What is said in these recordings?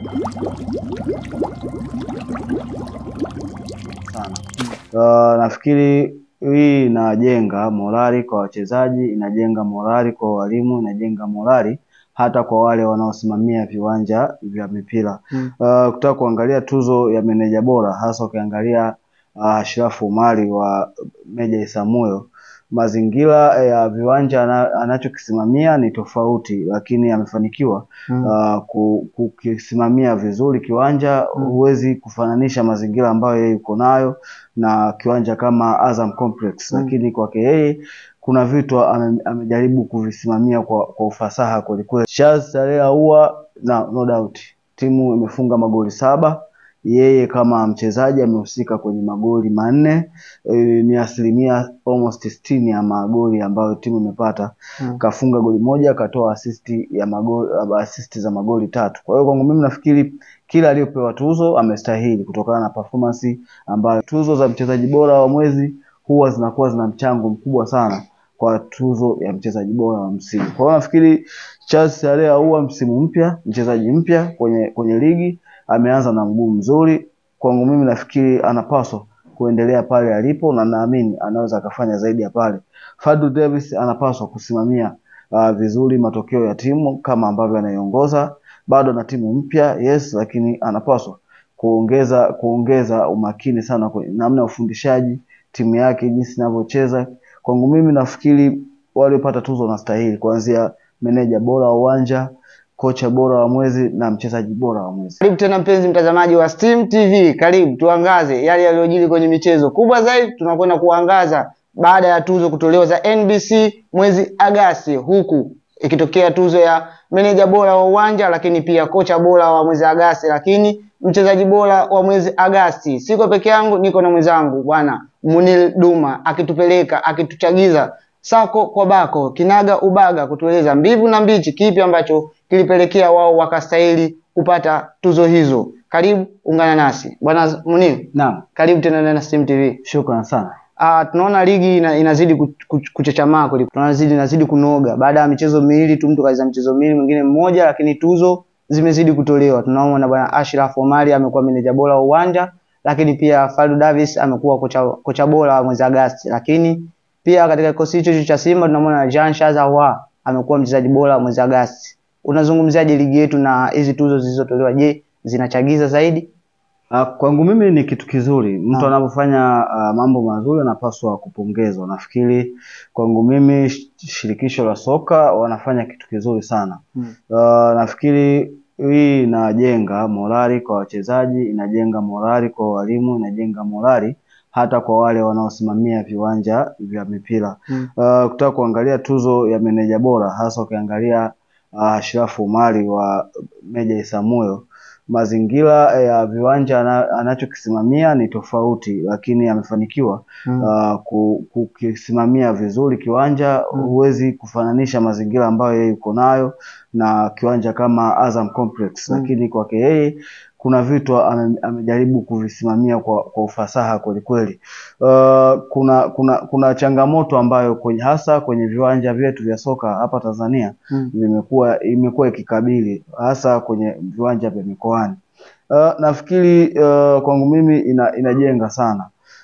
sana. Uh, nafikiri hii inajenga morali kwa wachezaji, inajenga morali kwa walimu, inajenga morali hata kwa wale wanaosimamia viwanja vya mipira. Mm. Uh, kutaka kuangalia tuzo ya meneja bora hasa ukiangalia uh, Ashrafu Umari wa Meja Isamuyo, mazingira ya viwanja ana- anachokisimamia ni tofauti, lakini amefanikiwa Mm. uh, ku- kukisimamia vizuri kiwanja. Mm. Huwezi kufananisha mazingira ambayo yeye yuko nayo na kiwanja kama Azam Complex, Mm. lakini kwake yeye kuna vitu ame, amejaribu kuvisimamia kwa, kwa ufasaha kwelikweli. Charles Talea huwa na no doubt timu imefunga magoli saba yeye kama mchezaji amehusika kwenye magoli manne. E, ni asilimia almost sitini ya magoli ambayo timu imepata Mm. kafunga goli moja akatoa asisti ya magoli asisti za magoli tatu. Kwa hiyo kwangu mimi nafikiri kila aliyopewa tuzo amestahili kutokana na performance ambayo tuzo za mchezaji bora wa mwezi huwa zinakuwa zina mchango mkubwa sana kwa tuzo ya mchezaji bora wa msimu. Kwa hiyo nafikiri Charles Alea huwa msimu mpya, mchezaji mpya kwenye kwenye ligi, ameanza na mguu mzuri. Kwangu mimi nafikiri anapaswa kuendelea pale alipo na naamini anaweza akafanya zaidi ya pale. Fadlu Davis anapaswa kusimamia uh, vizuri matokeo ya timu kama ambavyo anaiongoza. Bado na timu mpya yes, lakini anapaswa kuongeza kuongeza umakini sana kwenye namna ya ufundishaji timu yake, jinsi inavyocheza. Kwangu mimi nafikiri waliopata tuzo wanastahili kuanzia meneja bora wa uwanja, kocha bora wa mwezi na mchezaji bora wa mwezi. Karibu tena mpenzi mtazamaji wa Steam TV, karibu tuangaze yale yaliyojiri kwenye michezo kubwa zaidi. Tunakwenda kuangaza baada ya tuzo kutolewa za NBC mwezi Agasti, huku ikitokea tuzo ya meneja bora wa uwanja, lakini pia kocha bora wa mwezi Agasti, lakini mchezaji bora wa mwezi Agasti. Siko peke yangu, niko na mwenzangu bwana Munil Duma akitupeleka akituchagiza sako kwa bako kinaga ubaga kutueleza mbivu na mbichi, kipi ambacho kilipelekea wao wakastahili kupata tuzo hizo. Karibu ungana nasi bwana Munir, Naam, karibu tena ndani ya Steam TV. shukran sana. Ah, tunaona ligi ina, inazidi ku- ku- kuchachamaa kweli, tunazidi inazidi kunoga. Baada ya michezo miwili tu, mtu kaiza mchezo miwili, mwingine mmoja, lakini tuzo zimezidi kutolewa. Tunaona bwana Ashraf Omari amekuwa meneja bora wa uwanja, lakini pia Fadlu Davis amekuwa kocha, kocha bora wa mwezi Agasti, lakini pia katika kikosi hicho hicho cha Simba tunamwona Jean Shazawa amekuwa mchezaji bora wa mwezi Agasti. Unazungumziaje ligi yetu na hizi tuzo zilizotolewa? Je, zinachagiza zaidi? Uh, kwangu mimi ni kitu kizuri. Mtu Naam. anapofanya uh, mambo mazuri anapaswa kupongezwa. Nafikiri kwangu mimi sh- shirikisho la soka wanafanya kitu kizuri sana. Hmm. Uh, nafikiri hii inajenga morali kwa wachezaji, inajenga morali kwa walimu, inajenga morali hata kwa wale wanaosimamia viwanja vya mipira. Hmm. Uh, kutaka kuangalia tuzo ya meneja bora hasa ukiangalia uh, Ashrafu Umari wa Meja Isamuyo mazingira ya viwanja ana- anachokisimamia ni tofauti, lakini amefanikiwa Hmm. uh, ku- kukisimamia vizuri kiwanja. Mm. Huwezi kufananisha mazingira ambayo yeye yuko nayo na kiwanja kama Azam Complex, Mm. lakini kwake yeye kuna vitu ame, amejaribu kuvisimamia kwa, kwa ufasaha kwelikweli. Uh, kuna kuna kuna changamoto ambayo kwenye hasa kwenye viwanja vyetu vya soka hapa Tanzania Hmm. vimekuwa imekuwa ikikabili hasa kwenye viwanja vya mikoani. Uh, nafikiri uh, kwangu mimi ina, inajenga sana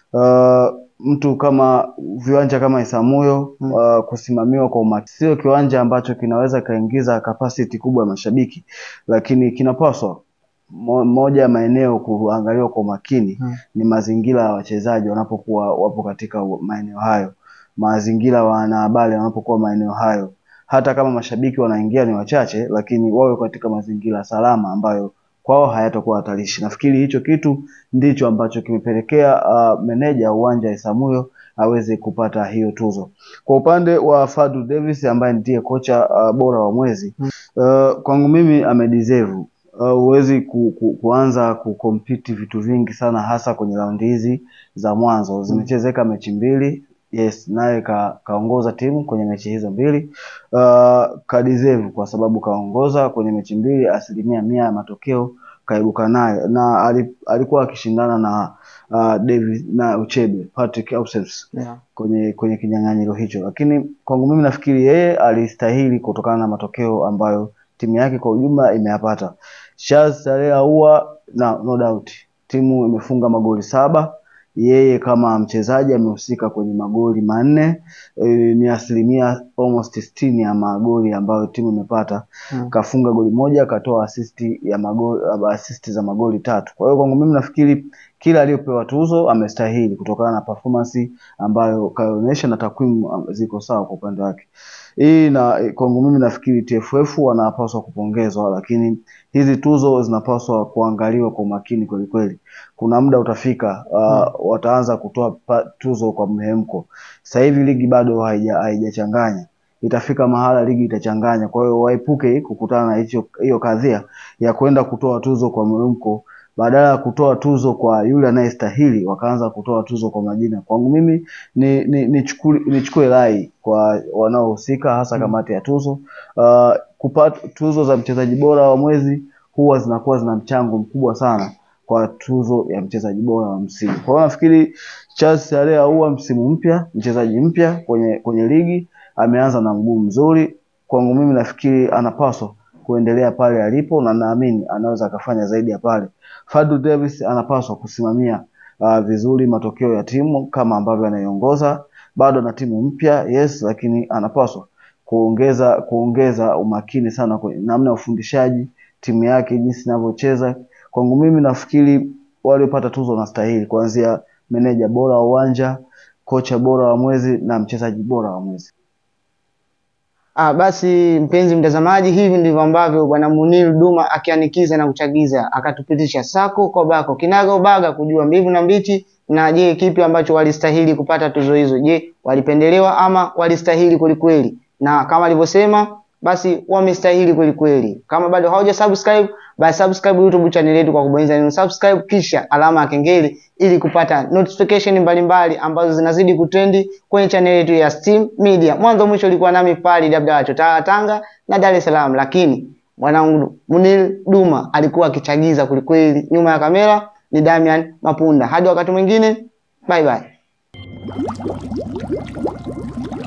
uh, mtu kama viwanja kama Isamuyo Mm. uh, kusimamiwa kwa umakini. Sio kiwanja ambacho kinaweza kaingiza capacity kubwa ya mashabiki, lakini kinapaswa mo, moja ya maeneo kuangaliwa kwa umakini Hmm. ni mazingira ya wachezaji wanapokuwa wapo katika maeneo hayo, mazingira ya wanahabari wanapokuwa maeneo hayo hata kama mashabiki wanaingia ni wachache, lakini wawe katika mazingira salama ambayo kwao hayatakuwa hatarishi. Nafikiri hicho kitu ndicho ambacho kimepelekea uh, meneja wa uwanja wa Isamuyo aweze kupata hiyo tuzo. Kwa upande wa Fadlu Davis ambaye ndiye kocha uh, bora wa mwezi Mm. uh, kwangu mimi amedeserve Uh, huwezi ku, ku, kuanza kukompiti vitu vingi sana hasa kwenye raundi hizi za mwanzo. Zimechezeka mechi mbili, yes, naye ka, kaongoza timu kwenye mechi hizo mbili uh, kadeserve kwa sababu kaongoza kwenye mechi mbili, asilimia mia ya matokeo kaibuka nayo, na ali- alikuwa akishindana na uh, Davis na Uchebe Patrick Ausems Yeah. kwenye kwenye kinyang'anyiro hicho, lakini kwangu mimi nafikiri yeye alistahili kutokana na matokeo ambayo timu yake kwa ujumla imeyapata. Charles Tarehe Ahoua na no doubt timu imefunga magoli saba. Yeye kama mchezaji amehusika kwenye magoli manne. E, ni asilimia almost sitini ya magoli ambayo timu imepata. Mm. Kafunga goli moja, katoa asisti ya magoli, asisti za magoli tatu. Kwa hiyo kwangu mimi nafikiri kila aliyopewa tuzo amestahili kutokana na performance ambayo kaonyesha na takwimu um, ziko sawa kwa upande wake. Hii na kwangu mimi nafikiri TFF wanapaswa kupongezwa, lakini hizi tuzo zinapaswa kuangaliwa kwa umakini kweli kweli. Kuna muda utafika uh, wataanza kutoa pa, tuzo kwa mhemko. Sasa hivi ligi bado haija haijachanganya itafika mahala ligi itachanganya. Kwa hiyo waepuke kukutana na hicho hiyo kadhia ya kwenda kutoa tuzo kwa mhemko badala ya kutoa tuzo kwa yule anayestahili wakaanza kutoa tuzo kwa majina. Kwangu mimi ni ni nichukue nichukue rai kwa wanaohusika hasa kamati ya tuzo uh, kupata tuzo za mchezaji bora wa mwezi huwa zinakuwa zina mchango mkubwa sana kwa tuzo ya mchezaji bora wa msimu. Kwa hiyo nafikiri Charles Tarehe Ahoua msimu mpya, mchezaji mpya kwenye kwenye ligi ameanza na mguu mzuri. Kwangu mimi nafikiri anapaswa kuendelea pale alipo na naamini anaweza akafanya zaidi ya pale. Fadlu Davis anapaswa kusimamia uh, vizuri matokeo ya timu kama ambavyo anaiongoza. Bado na timu mpya yes, lakini anapaswa kuongeza kuongeza umakini sana kwenye namna ya ufundishaji timu yake, jinsi inavyocheza. Kwangu mimi nafikiri waliopata tuzo wanastahili kuanzia meneja bora wa uwanja, kocha bora wa mwezi na mchezaji bora wa mwezi. Ah, basi mpenzi mtazamaji, hivi ndivyo ambavyo bwana Munir Duma akianikiza na kuchagiza akatupitisha sako kwa bako kinaga ubaga kujua mbivu na mbichi, na je, kipi ambacho walistahili kupata tuzo hizo? Je, walipendelewa ama walistahili kwelikweli? Na kama alivyosema basi wamestahili kwelikweli. Kama bado hauja subscribe, basi subscribe YouTube channel yetu kwa kubonyeza neno subscribe kisha alama ya kengele ili kupata notification mbalimbali ambazo zinazidi kutrendi kwenye channel yetu ya Steam Media. Mwanzo mwisho ulikuwa nami Fali Dabda Chotara Tanga na Dar es Salaam, lakini mwanangu Munir Duma alikuwa akichagiza kwelikweli. Nyuma ya kamera ni Damian Mapunda. Hadi wakati mwingine, bye bye.